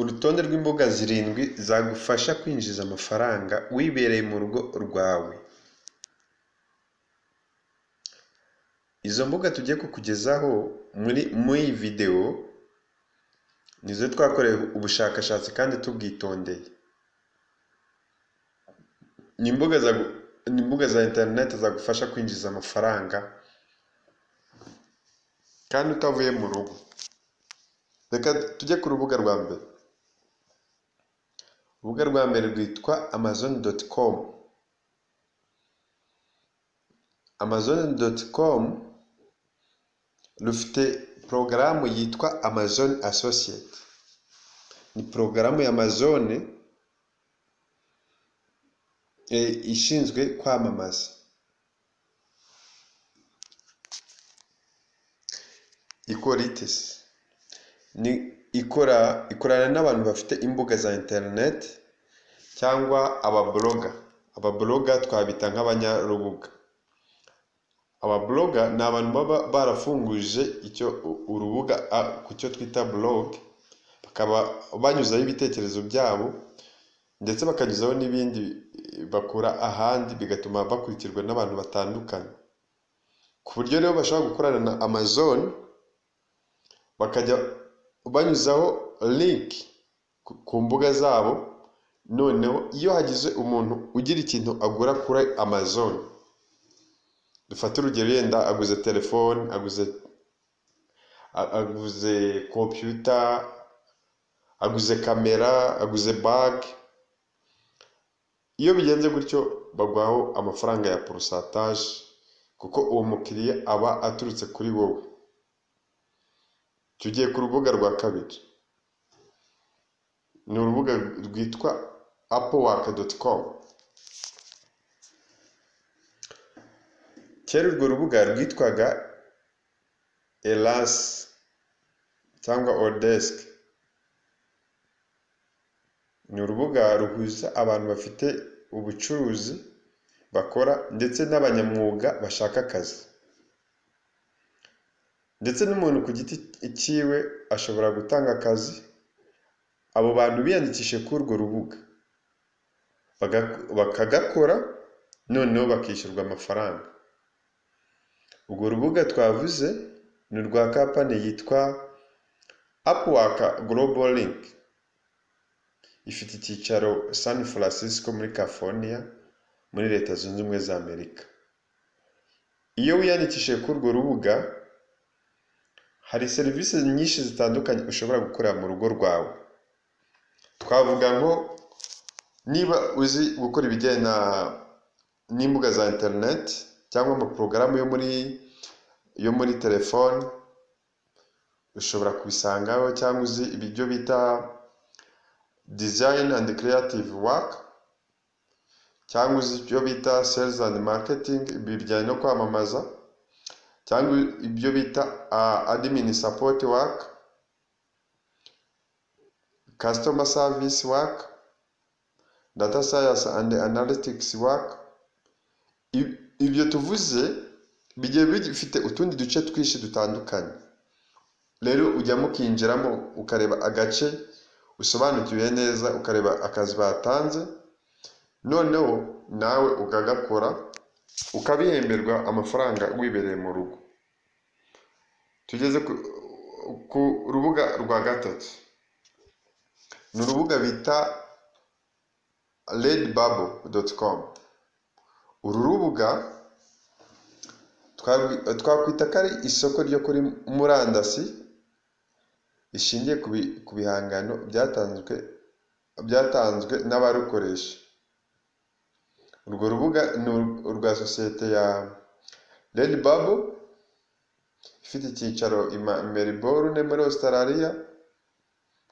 urutonde rw'imboga zirindwi zagufasha kwinjiza amafaranga wibereye mu rugo rwawe. Izo mbuga tugiye kukugezaho muri iyi video ni izo twakoreye ubushakashatsi kandi tubwitondeye. Ni imbuga za interineti zagufasha kwinjiza amafaranga kandi utavuye mu rugo. Reka tujye ku rubuga rwa mbere. Urubuga rwa mbere rwitwa amazon.com. Amazon.com rufite porogaramu yitwa Amazon Associate. Ni porogaramu ya Amazon ishinzwe kwamamaza. Ikora iki se? Ikorana n'abantu bafite imbuga za interineti cyangwa ababloga. Ababloga twabita nk'abanyarubuga. Ababloga ni abantu baba barafunguje urubuga ku cyo twita blog, bakaba banyuzaho ibitekerezo byabo ndetse bakanyuzaho n'ibindi bakura ahandi bigatuma bakurikirwa n'abantu batandukanye. Ku buryo rero bashobora gukorana na Amazon, bakajya banyuzaho link ku mbuga zabo, noneho iyo hagize umuntu ugira ikintu agura kuri Amazon, dufate urugero yenda aguze telefone, aguze kompiyuta, aguze kamera, aguze bage, iyo bigenze gutyo baguhaho amafaranga ya porosantaje kuko uwo mukiriya aba aturutse kuri wowe. Tugiye ku rubuga rwa kabiri. Ni urubuga rwitwa Appwork.com. Kera urwo rubuga rwitwaga Elas cyangwa Odesk. Ni urubuga ruhuza abantu bafite ubucuruzi bakora ndetse n'abanyamwuga bashaka akazi. Ndetse n'umuntu ku giti cyiwe ashobora gutanga akazi, abo bantu biyandikishije kuri urwo rubuga, bakagakora noneho bakishyurwa amafaranga. Urwo rubuga twavuze ni urwa kampani yitwa Upwork Global Link. Ifite icyicaro San Francisco muri California muri Leta Zunze Ubumwe za Amerika. Iyo wiyandikishije kuri urwo rubuga, hari serivisi nyinshi zitandukanye ushobora gukorera mu rugo rwawe. Twavuga nko niba uzi gukora ibijyanye n'imbuga za interineti cyangwa amaporogaramu yo muri yo muri telefoni, ushobora kubisangaho cyangwa uzi ibyo bita dizayini andi kereyative waka cyangwa uzi ibyo bita selizi andi maketingi bijyanye no kwamamaza cyangwa ibyo bita adimini sapoti waka, kasitoma savisi waka, data sayansi andi analitikisi waka. Ibyo tuvuze bigiye bifite utundi duce twinshi dutandukanye. Rero ujyamo ukinjiramo ukareba agace usobanukiwe neza, ukareba akazi batanze, noneho nawe ukagakora ukabihemberwa amafaranga wibereye mu rugo. Tugeze ku rubuga rwa gatatu. Ni urubuga bita redbubble.com. Uru rubuga twakwita ko ari isoko ryo kuri murandasi rishingiye ku bihangano byatanzwe n'abarukoresha. Urwo rubuga ni urwa sosiyete ya redbubble, ifite icyicaro i Melbourne muri Australia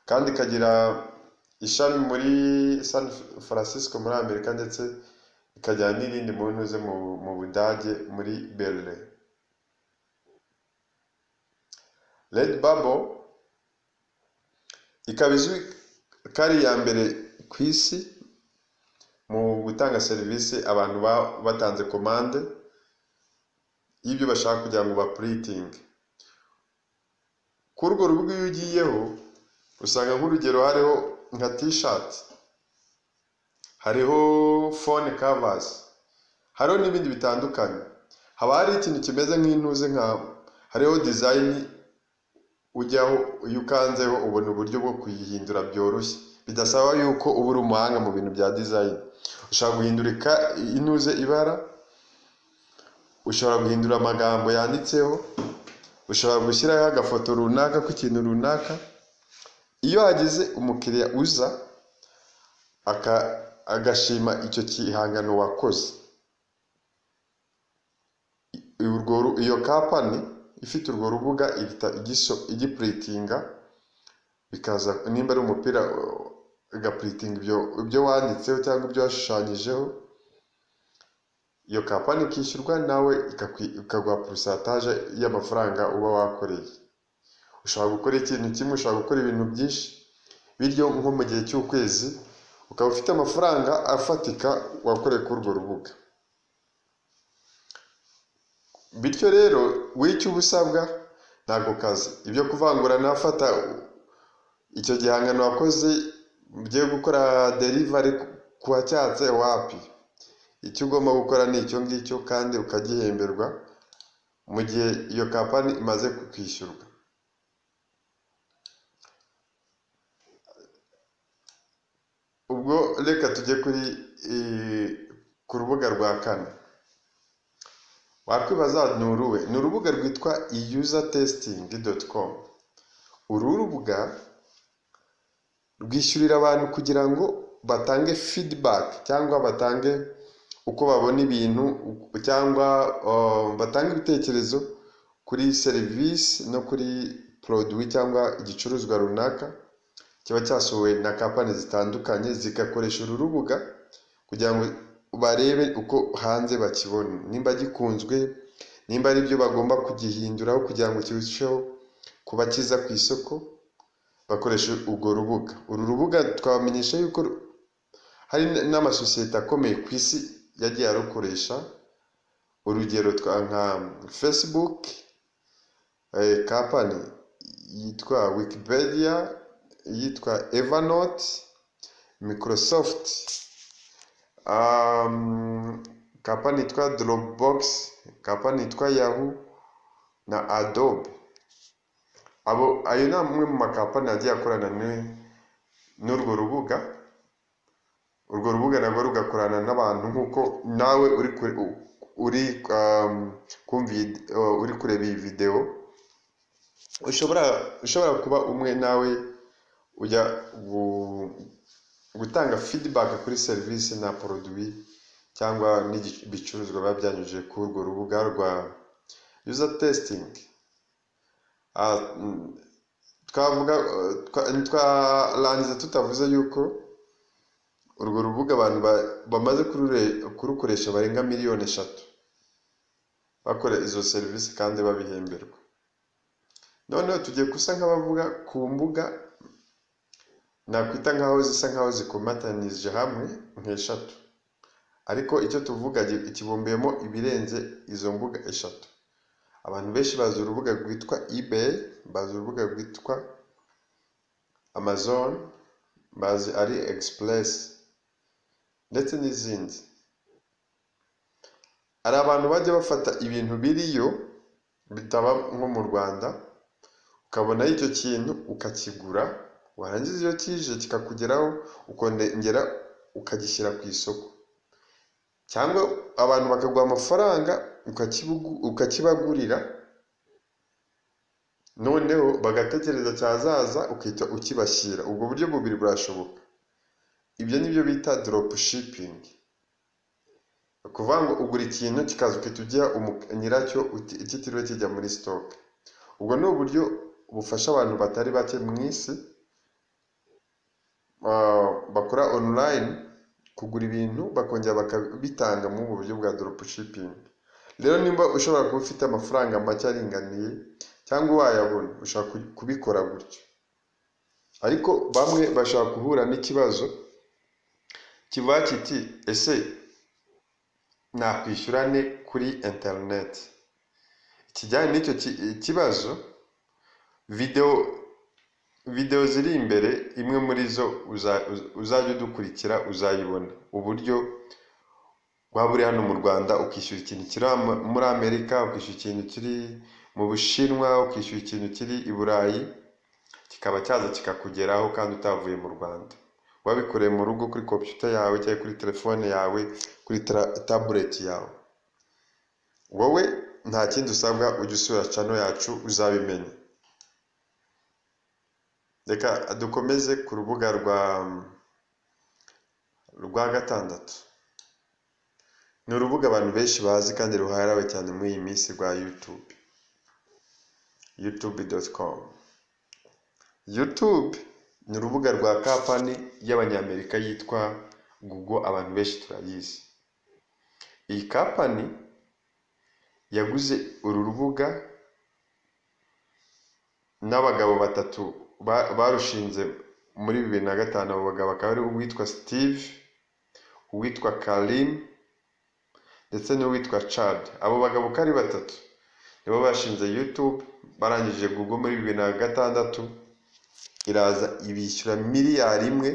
kandi ikagira ishami muri San Francisco muri Amerika ndetse ikagira n'irindi mu ntuze mu Budage muri Berlin. Redbubble ikaba izwi ko ari iya mbere ku isi mu gutanga serivisi abantu baba batanze komande y'ibyo bashaka kugira ngo bapuritinge. Kuri urwo rubuga iyo ugiyeho usanga nk'urugero hariho nka t-shirt hariho phone covers hariho n'ibindi bitandukanye haba hari ikintu kimeze nk'intuze nk'aho hariho design ujyaho iyo ukanzeho ubona uburyo bwo kuyihindura byoroshye bidasaba yuko uba uri umuhanga mu bintu bya design ushobora guhindura ika- intuze ibara ushobora guhindura amagambo yanditseho ushobora gushyiraho agafoto runaka k'ikintu runaka iyo hagize umukiriya uza aka- agashima icyo gihangano wakoze I- urwo ru- iyo kampani ifite urwo rubuga ihita igiso- igipuritinga bikaza nimba ari umupira uh, igapuritinga ibyo ibyo wanditseho cyangwa ibyo washushanyijeho iyo kampani ikishyurwa nawe ikakwi- ikaguha porosantaje y'amafaranga uba wakoreye ushobora gukora ikintu kimwe ushobora gukora ibintu byinshi bityo nko mu gihe cy'ukwezi ukaba ufite amafaranga afatika wakoreye kuri urwo rubuga bityo rero wicyo uba usabwa ntabwo kazi ibyo kuvangura n'afata icyo gihangano wakoze ugiye gukora delivery ku wacyatse wapi icyo ugomba gukora ni icyo ngicyo kandi ukagihemberwa mu gihe iyo kampani imaze kukwishyurwa ubwo reka tujye kuri eh, ku rubuga rwa kane wakwibaza wati ni uruwe ni urubuga rwitwa iyuzatesitingi.com uru rubuga rwishyurira abantu kugira ngo batange feedback cyangwa batange uko babona ibintu u- cyangwa um, batange ibitekerezo kuri serivisi no kuri produit cyangwa igicuruzwa runaka kiba cyasohowe na kampani zitandukanye zigakoresha uru rubuga kugira ngo barebe uko hanze bakibona nimba gikunzwe nimba ari byo bagomba kugihinduraho kugira ngo kirusheho kuba cyiza ku isoko bakoresha urwo rubuga uru rubuga twabamenyesha yuko ru- hari n- n'amasosiyete akomeye ku isi yagiye arukoresha urugero twa nka facebook eh, company yitwa wikipedia yitwa evernote microsoft um, company yitwa dropbox company yitwa yahoo na adobe abo ayo ni amwe mu makampani agiye akorana ni- n'urwo rubuga urwo rubuga nabwo rugakorana n'abantu nk'uko nawe uri kure- u- uri um, kumva iyi uh, uri kureba iyi videwo ushobora ushobora kuba umwe nawe ujya gu- gutanga feedback kuri serivisi na produit cyangwa n'igi- ibicuruzwa biba byanyujije kuri urwo rubuga rwa user testing Ah, mm, twavuga eh, twa- ntitwarangiza tutavuze yuko urwo rubuga abantu ba- bamaze kurure- kurukoresha barenga miliyoni eshatu bakora izo serivisi kandi babihemberwa noneho tugiye gusa nk'abavuga ku mbuga nakwita nkaho zisa nkaho zikomatanije hamwe nk'eshatu ariko icyo tuvuga gi- kibumbiyemo ibirenze izo mbuga eshatu abantu benshi bazi urubuga rwitwa ebay bazi urubuga rwitwa amazon bazi ari express ndetse n'izindi hari abantu bajya bafata ibintu biriyo bitaba nko mu rwanda ukabonaho icyo kintu ukakigura warangiza iyo kije kikakugeraho ukongera ukagishyira ku isoko cyangwa abantu bakaguha amafaranga ukakibugu- ukakibagurira noneho bagatekereza cyazaza ukahita ukibashyira ubwo buryo bubiri burashoboka ibyo ni byo bita drop shipping ni ukuvuga ngo ugura ikintu kikaza ukahita ugiha umu- nyiracyo uti- kitiriwe kijya muri stock ubwo ni uburyo bufasha abantu batari bake mu isi ah, bakora online kugura ibintu bakongera bakabitanga mu buryo bwa drop shipping rero nimba ushobora kuba ufite amafaranga make aringaniye cyangwa wayabona ushobora ku- kubikora gutyo ariko bamwe bashobora guhura n'ikibazo kivuga kiti ese nakwishyura nte kuri interineti ikijyanye n'icyo ki- kibazo videwo videwo ziri imbere imwe muri zo uza- uza- uzajya udukurikira uzayibona uburyo waba uri hano mu rwanda ukishyura ikintu kiri ama- muri amerika ukishyura ikintu kiri mu bushinwa ukishyura ikintu kiri i burayi kikaba cyaza kikakugeraho kandi utavuye mu rwanda wabikoreye mu rugo kuri kompiyuta yawe cyangwa kuri telefone yawe kuri tara- tabuleti yawe wowe nta kindi usabwa ujya usura cano yacu uzabimenya reka dukomeze ku rubuga rwa rwa gatandatu ni urubuga abantu benshi bazi kandi ruharawe cyane muri iyi minsi rwa youtube youtube.com youtube ni urubuga rwa kampani y'abanyamerika yitwa google abantu benshi turayizi iyi kampani yaguze uru rubuga n'abagabo batatu ba- barushinze muri bibiri na gatanu abo bagabo akaba ari uwitwa steve uwitwa karim ndetse n'uwitwa chad abo bagabo uko ari batatu nibo bashinze youtube barangije google muri bibiri na gatandatu iraza ibishyura miliyari imwe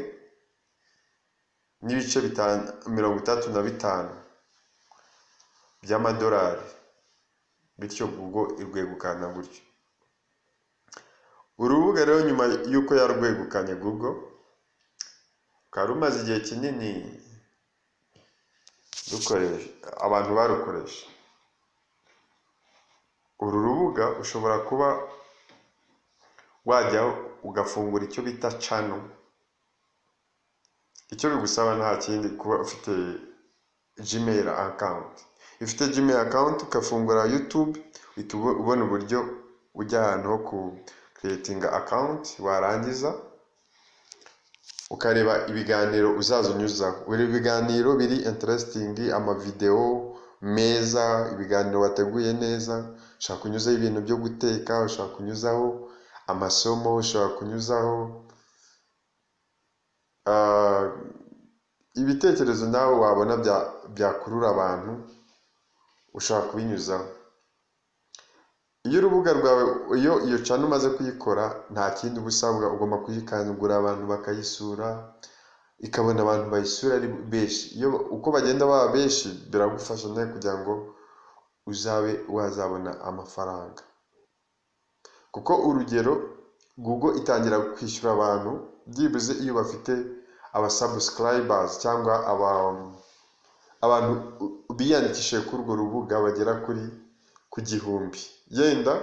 n'ibice bitanu mirongo itandatu na bitanu by'amadolari bityo google irwegukana gutyo urubuga rero nyuma y'uko yarwegukanye google rukaba rumaze igihe kinini rukoresha abantu barukoresha uru rubuga ushobora kuba wajyaho ugafungura icyo bita cano icyo bigusaba nta kindi kuba ufite gmail account iyo ufite gmail account ugafungura youtube uhita ubo- ubona uburyo ujya ahantu ho ku creating account warangiza ukareba ibiganiro uzaza unyuzaho buri biganiro biri interesting amavidewo meza ibiganiro wateguye neza ushobora kunyuzaho ibintu byo guteka ushobora kunyuzaho amasomo ushobora kunyuzaho ah, ibitekerezo nawe wabona bya- byakurura abantu ushobora kubinyuzaho iyo urubuga rwawe iyo iyo cana umaze kuyikora nta kindi uba usabwa ugomba kuyikangura abantu bakayisura ikabona abantu bayisura ari benshi iyo uko bagenda baba benshi biragufasha nawe kugira ngo uzabe wazabona amafaranga kuko urugero google itangira kwishyura abantu byibuze iyo bafite aba subscribers cyangwa aba abantu biyandikishije kuri urwo rubuga bagera kuri ku gihumbi yenda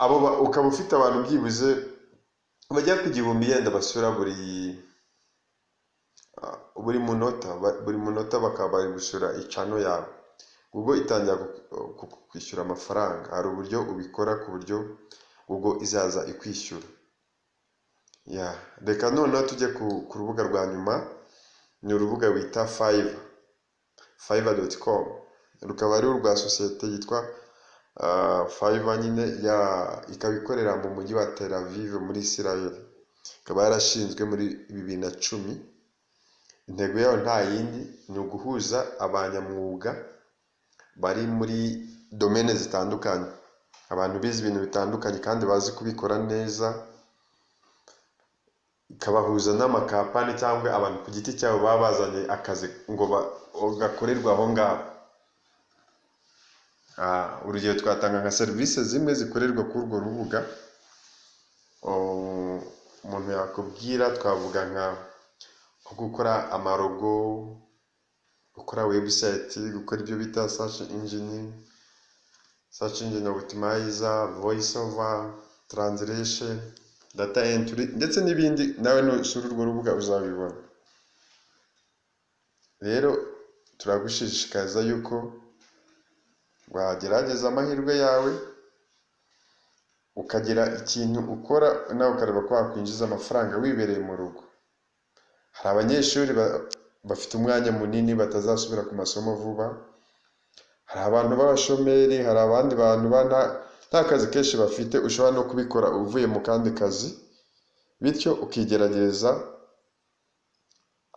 abo ba- ukaba ufite abantu byibuze bagera ku gihumbi yenda basura buri ah, buri munota ba- buri munota bakaba bari gusura icano yawe Google itangira ku- ku- ku- kwishyura amafaranga hari uburyo ubikora ku buryo Google izaza ikwishyura ya reka noneho tujye ku, ku rubuga rwa nyuma ni urubuga bita fiverr fiverr.com rukaba ari urwa sosiyete yitwa ah, fiverr nyine ya ikaba ikorera mu mujyi wa Tel Aviv muri Israel ikaba yarashinzwe muri bibiri na cumi intego yayo nta yindi ni uguhuza abanyamwuga bari muri domene zitandukanye abantu bize ibintu bitandukanye kandi bazi kubikora neza ikabahuza n'amakampani cyangwa abantu ku giti cyabo baba bazanye akazi ngo ba- gakorerwe aho ngaho Ah, urugero twatanga nka serivisi zimwe zikorerwa kuri urwo rubuga Oh, umuntu yakubwira twavuga nka nko gukora amarogo gukora website gukora ibyo bita search engine search engine optimizer voice over translation data entry ndetse n'ibindi nawe nusura urwo rubuga uzabibona rero turagushishikariza yuko wagerageza amahirwe yawe ukagira ikintu ukora nawe ukareba ko wakwinjiza amafaranga wibereye mu rugo hari abanyeshuri ba- bafite umwanya munini batazasubira ku masomo vuba hari abantu b'abashomeri hari abandi bantu ba- nta- nta kazi kenshi bafite ushobora no kubikora uvuye mu kandi kazi bityo ukigerageza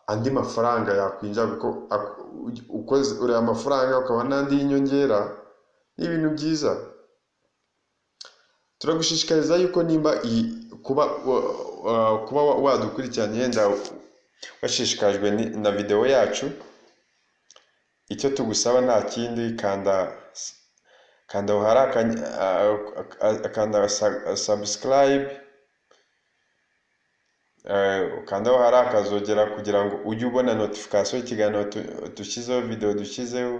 andi mafaranga yakwinjira kuko ak- u- ukoze ureba amafaranga ukabona n'andi y'inyongera ni ibintu byiza turagushishikariza yuko nimba iyi kuba wa- wa- kuba wa- wadukurikirana yenda washishikajwe ni- na videwo yacu icyo tugusaba nta kindi kanda kanda aho hari akanya- a- a- kanda subscribe Eh, ukanda aho hari akazogera kugira ngo ujye ubona notification y'ikiganiro tu- dushyizeho videwo dushyizeho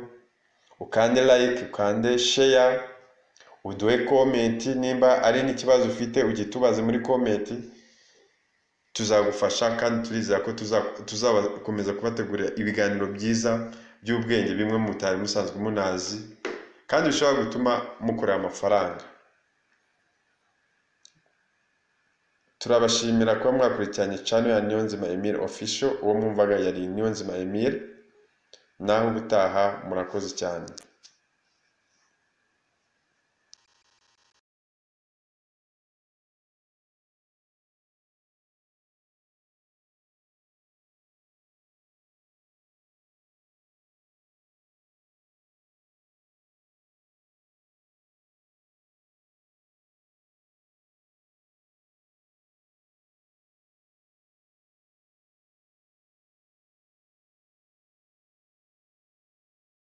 ukande like ukande share uduhe komenti nimba ari n'ikibazo ufite ujye tubaze muri komenti tuzagufasha kandi turizera ko tuza- tuzakomeza kubategurira ibiganiro byiza by'ubwenge bimwe mutari musanzwe munazi kandi bishobora gutuma mukorera amafaranga turabashimira kuba mwakurikiranye channel ya Niyonzima Emile official uwo mwumvaga yari Niyonzima Emile naho ubutaha murakoze cyane